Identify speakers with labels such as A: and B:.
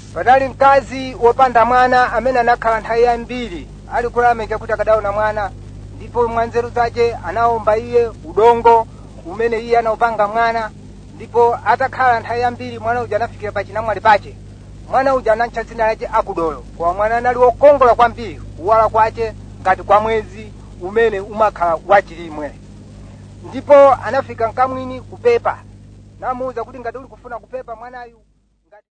A: panali mkazi wopanda mwana amene anakhala nthawi yambiri ali kulameka kuti akadaona mwana ndipo mwanzeru zace anawomba iye udongo umene iye anawupanga mwana ndipo atakhala nthawi yambiri mwana uja anafikira pa chinamwali pace mwana uja anatcha dzina lace akudolo koma mwana anali wokongola kwambiri kuwala kwace ngati kwa mwezi umene umakhala wachilimwe ndipo anafika mkamwini kupepa namuwuza kuti ngati uli kufuna kupepa mwanayu